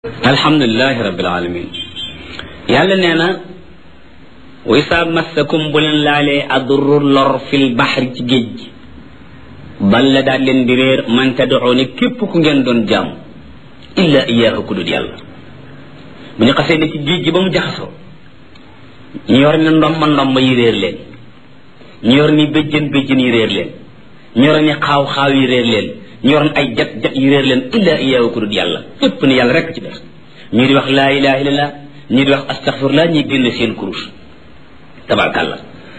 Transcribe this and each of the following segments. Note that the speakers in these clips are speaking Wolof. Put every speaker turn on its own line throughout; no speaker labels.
alhamdulilahi rabbil alamin yàlla nee na wa isaa massakum bu leen laalee adurru lor fil baxri ci géej gi balla daal leen di réer man tad'uuni képp ku ngeen doon jaam illa iyaahu ku dul yàlla bu ñu xasee ne ci géej gi ba mu jaxasoo ñu yor ni ndomba ndomba yi réer leen ñu yor ni béjjën béjjën yi réer leen ñu yor ni xaaw xaaw yi réer leen ñu yor ay jat jat yi réer leen illa iyaahu ku dul yàlla képp ni yàlla rekk ci def ñii di wax laa ilaha illallah ñii di wax astaghfirullah ñii génn seen kurus tabarkàlla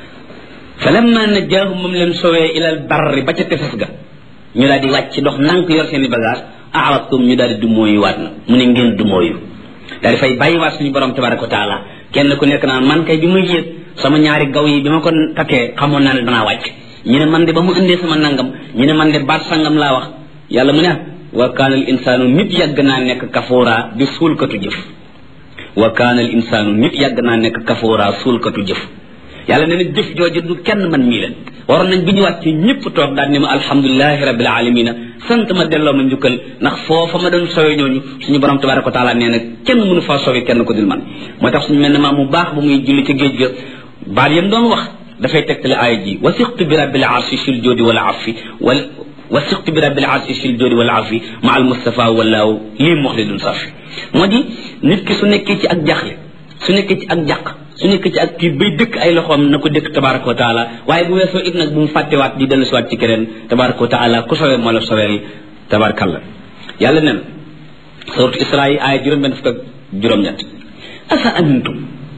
fa lamma najjaahum moom leen sowee ilal barri ba ca tefes ga ñu daal di wàcc dox nank yor seen i bagage aradtum ñu daal di dumóoyu waat na mu ne ngeen dumóoyu daal di fay bàyyiwaat suñu borom tabaraka wa taala kenn ku nekk naan man kay bi ma yéeg sama ñaari gaw yi bi ma ko takkee xamoon naa ne danaa wàcc ñu ne man de ba mu indee sama nangam ñu ne man de baat sangam laa wax yàlla mu ne wa kaana al insaanu nit yàgg naa nekk kafoora di suulkatu jëf wa kaana al insaanu nit yàgg naa nekk kafoora suulkatu jëf yàlla nee na jëf jooju du kenn man mii leen waroon nañ bi ñu wàcc ñëpp toog daal ne ma alhamdulilahi rabbil alamina sant ma delloo ma njukkal ndax foofa ma doon sowe ñooñu suñu borom tabaraka wa taala nee na kenn mënu faa sowe kenn ko dul man moo tax suñu mel ne maa mu baax ba muy julli ci géej ga baat yam doon wax dafay tegtale aaya ji wasiqtu bi rabbil arshi sil joodi wala afi wal wasiqtu bi rabbil arshi sil joodi wala afi ma al mustafa walaaw lii mox li dun safi moo di nit ki su nekkee ci ak jaxle su nekkee ci ak jàq su nekkee ci ak kii bay dëkk ay loxoom na ko dëkk tabaraka wa taala waaye bu weesoo it nag bu mu fàttewaat di dellu siwaat ci keneen tabaraka wa taala ku sowee moo la soweel tabarakallah yàlla nen suratu isra yi aaya juróom-benn fukk ak juróom-ñett asa amintum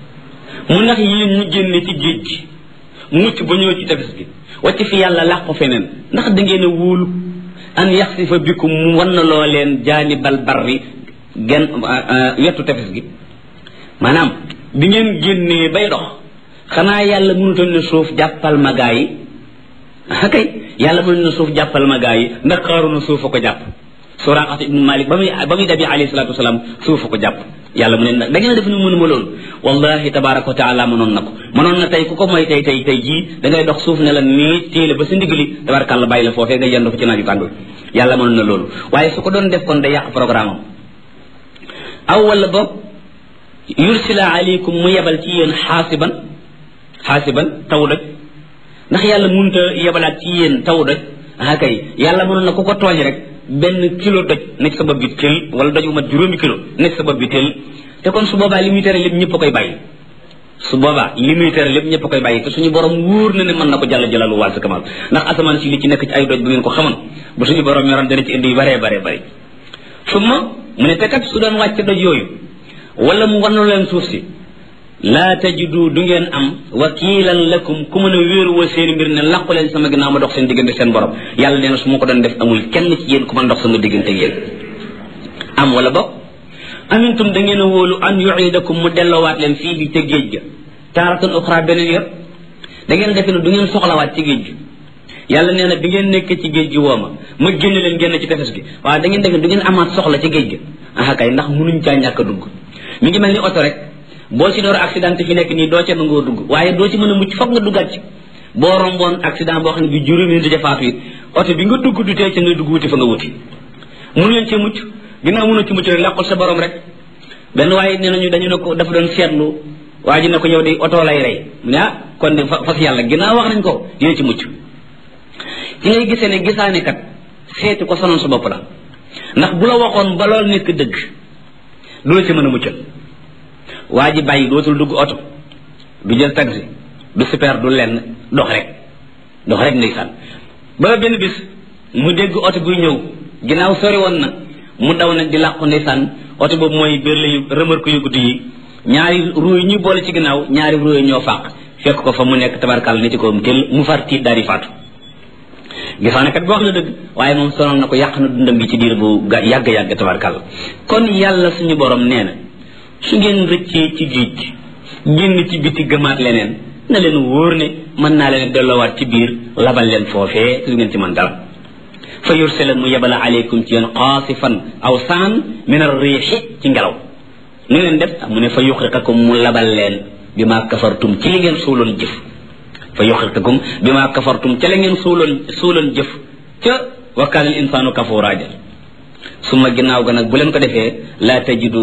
mu ndax yéen ñu génne ci géej gi mucc ba ñëw ci tefes gi wàcc fi yàlla làq ko feneen ndax da ngeen a wóolu an yaxsifa bikum mu wan na loo leen jaanibal barri gen wetu tefes gi maanaam bi ngeen génnee bay dox xanaa yàlla mënutoon ne suuf jàppal ma gaa yi ah kay yàlla mënutoon ne suuf jàppal ma gaa yi ndax xaaruna suuf a ko jàpp Suraqata ibnu Malik ba muy ba muy dabi alayhi salaatu wasalaam suuf a ko jàpp yàlla mu ne nag da ngeen def ni mënuma loolu wallahi tabaraka wa taala mënoon na ko mënoon na tey ku ko mooy tey tey tey jii da ngay dox suuf ne la nii téele ba sa ndigali tabarakàlla bàyyi la foofee nga yendu fa ci naaju tàng yàlla mënoon na loolu waaye su ko doon def kon day yàq programme am aw wala boog yursila aleykum mu yebal ci yéen xaasiban xaasiban taw doj ndax yàlla mënut a yebalaat ci yéen taw doj ah kay yàlla mënoon na ku ko tooñ rek benn kilo doj nekk sa bopp bi tël wala doj bu mat juróomi kilo nekk sa bopp bi tël te kon su boobaa li muy tere lépp ñëpp a koy bàyyi su boobaa li muy tere lépp ñëpp a koy bàyyi te suñu borom wóor na ne mën na ko jàll jalalu wàll sa kamal ndax asamaan si li ci nekk ci ay doj bu ngeen ko xamoon bu suñu borom yoroon dana ci indi yu baree baree bëri su ma mu ne te kat su doon wàcc doj yooyu wala mu wannu leen suuf si laa tajidu du ngeen am wakiilan lakum ku mën a wéeruwoo seen mbir ne làqu leen sama ginnaaw ma dox seen diggante seen borom yàlla nee na su ma ko doon def amul kenn ci yéen ku mën dox sama diggante yéen am wala boog amintum da ngeen a wóolu an yuidakum mu delloowaat leen fii bi ca géej ga taaratan uxra beneen yor da ngeen defe ne du ngeen soxlawaat ci géej gi yàlla nee na bi ngeen nekk ci géej gi woo ma ma génn leen génn ci tefes gi waaye da ngeen defe ne du ngeen amaat soxla ci géej gi ah kay ndax munuñ caa ñàkk a dugg mi ngi mel ni oto rek boo ci door accident fi nekk nii doo ca nangoo dugg waaye doo ci mën a mucc foog nga duggaat ci boo romboon accident boo xam ne bi juróomi nit jafaatu it oto bi nga dugg du tee ca nga dugg wuti fa nga wuti mënu leen ci mucc ginnaaw mënu ci mucc rek làqul sa borom rek benn waaye nee nañu dañu ne ko dafa doon seetlu waa ji ne ko yow di oto lay rey mu ne ah kon de fas yàlla ginnaaw wax nañ ko dina ci mucc ci ngay gisee ne gisaane kat seeti ko sonoon sa bopp la ndax bu la waxoon ba loolu nekk dëgg du la ci mën a muccal waa ji bàyyi dootul dugg oto du jël taxi du super du lenn dox rek dox rek ndeysaan ba benn bis mu dégg oto buy ñëw ginnaaw sori woon na mu daw nag di làqu ndeysaan oto boobu mooy biir layu remarque yu guddi yi ñaari ruu yi ñuy boole ci ginnaaw ñaari ruu yi ñoo fàq fekk ko fa mu nekk tabarkal ni ci kawam tel mu far tiit daal di faatu gisaane kat boo wax na dëgg waaye moom sonal na ko yàq na dundam gi ci diir bu yàgg-yàgg tabarkal kon yàlla suñu borom nee na su ngeen rëccee ci géej gi génn ci biti gëmaat leneen na leen wóor ne mën naa leen delloowaat ci biir labal leen foofee su ngeen ci mën dara fa yursila mu yebala aleykum ci yéen xaasifan aw saan min ar riixi ci ngelaw nu ngeen def mu ne fa yuxriqakum mu labal leen bi maa kafartum ci li ngeen suuloon jëf fa yuxriqakum bi maa kafartum ca la ngeen suuloon suuloon jëf ca wa kaana al insaanu kafuuraa suma ginnaaw ga nag bu leen ko defee laa tajidu